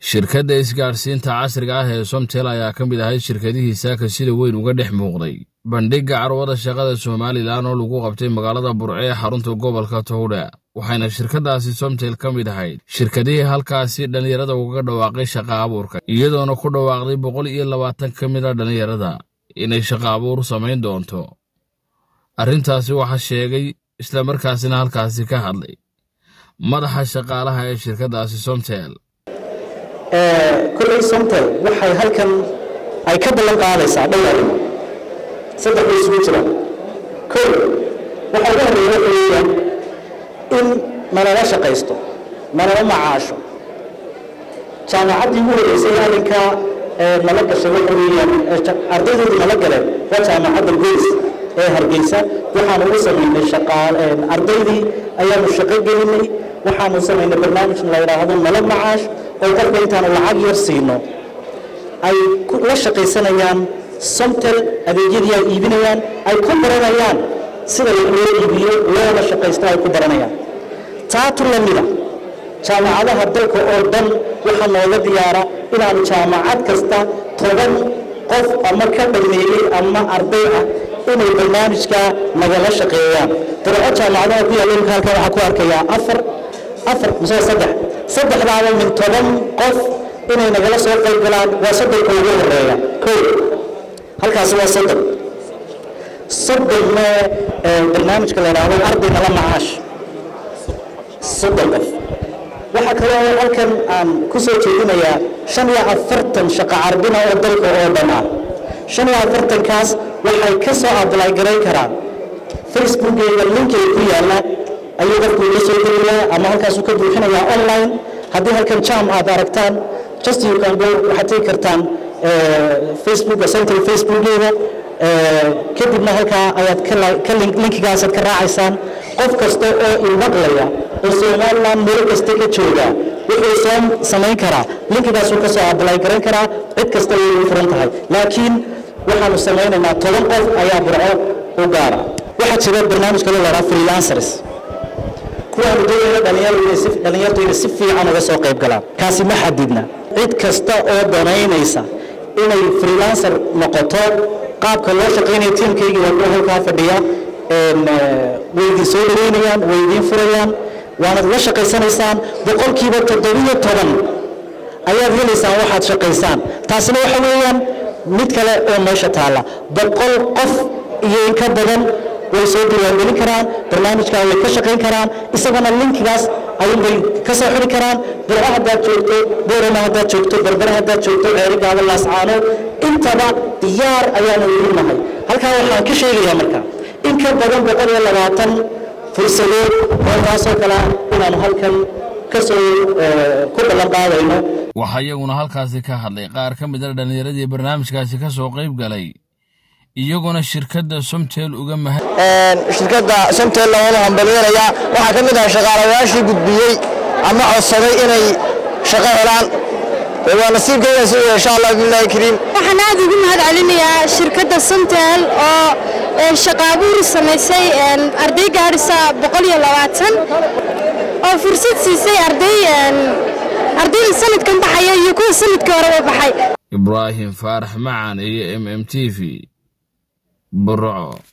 shirkadda isgaadhsiinta casriga ah ee somtel ayaa ka mid ahayd shirkadihii saaka sida weyn uga dhex muuqday bandhigga carwada shaqada somalilan oo lagu qabtay magaalada burce ee xarunta gobolka towdha waxayna shirkaddaasi somtel ka mid ahayd shirkadihii halkaasi dhallinyarada ugaga dhawaaqay shaqa abuurka iyadoona ku dhawaaqday boqol iyo labaatan ka mid a dhallinyarada inay shaqa abuur samayn doonto arrintaasi waxaa sheegay islamarkaasina halkaasi ka hadlay madaxa shaqaalaha ee shirkaddaasi somtel kolley somtel waxay halkan ay ka ballan qaadaysaa dhowr arrimo saddex bay isugu jiraan kow waxaa ugu horreeya waxa weeyaan in nalala shaqaysto nalala macaasho jaamacaddii ugu horreysay arrinkaa nala gashay waxa weeyaan ardaydoodii nala galeen waa jaamacadda goys ee hargeysa waxaanu ugu samaynay shaqaal ardaydii ayaanu shaqo gelinay waxaanu samaynay barnaamij la yidhaahdo nala macaash oo qofka intaanu lacag yar siino ay la shaqaysanayaan somtel adeegyadii ay iibinayaan ay ku baranayaan sida loo iibiyo loona shaqaysto ay ku baranayaan taatu la mida jaamacadaha dalka oo dhan waxaa nooga diyaara inaanu jaamacad kasta toban qof ama ka dhameeyey ama arday ah inay barnaamijka nagala shaqeeyaan dabeeco jaamacadaha ku yaalla imka halkan waxaa ku arkayaa afar afar mise saddex saddexdaaba min toban qof inay nagala soo qayb galaan waa soddonka ugu horeeya kow halkaasi waa soddon soddonna barnaamijka la yidhaahdo arday nala macaash soddon qof waxaa kaloo halkan aan ku soo jeedinayaa shan iyo afartan shaqo carbina oo dalka oo dhan ah shan iyo afartankaas waxay ka soo ablay garayn karaan facebookgeeda linkiga ku yaalla ayuu qofku la soo geliyaa ama halkaasuu ka buuxinayaa online haddii halkan jam aad aragtaan just you can go waxaad tegi kartaan facebook central facebookgeeda kadibna halkaa ayaad ka linkigaasaad ka raacaysaan qof kasta oo ilmaqlaya oo somaliland meel kasta ka jooga wuxuu soo samayn karaa linkigaasuu ka soo ablay garan karaa cid kasta way ugu furan tahay laakiin waxaanu samaynaynaa toban qof ayaa burco u gaara waxaa jira barnaamij kale lahaa freelancers kuwaanu doonayna dhallinyartu inay si fiican uga soo qayb galaan kaasi ma xadidna cid kasta oo danaynaysa inay freelancer noqoto qaabka loo shaqaynaya tiimkaygii waa kuwa halkaa fadhiya way idin soo dhaweynayaan way idiin furayaan waanad la shaqaysanaysaan boqolkiiba toddobiyo toban ayaad helaysaan waxaad shaqaysaan taasina waxa weeyaan mid kale oo meesha taalla boqol qof iyo in ka badan way soo diiwaangelin karaan barnaamijkaa way ka shaqayn karaan isagana linkigaas ayuunbay ka soo xiri karaan burco haddaad joogto boorama haddaad joogto berbere haddaad joogto ceerigaaba laascaano intaba diyaar ayaanu ugu nahay halkaa waxaan ka sheegayaa marka in ka badan boqol iyo labaatan fursadood oo taasoo kale ah inaanu halkan kasoo ku ballan qaadayno waxaa iyaguna halkaasi ka hadlay qaar ka mid a dhallinyaradii barnaamijkaasi ka soo qayb galay iyaguna shirkadda somtel uga mahad shirkadda somtel laguna hambalyeelaya waxaa ka mid ah shaqaalayaashii gudbiyey ama codsaday inay shaqo helaan waa nasiibkeeda si insha allah billahi kariim waxaan aad ugu mahad celinayaa shirkadda somtel oo shaqaabuur samaysay arday gaadhisa boqol iyo labaatan oo fursad siisay arday ardayda sanadkan baxaya iyo kuwa sanadkii horeba baxay ibraahim faarax macan iyo m m t v burco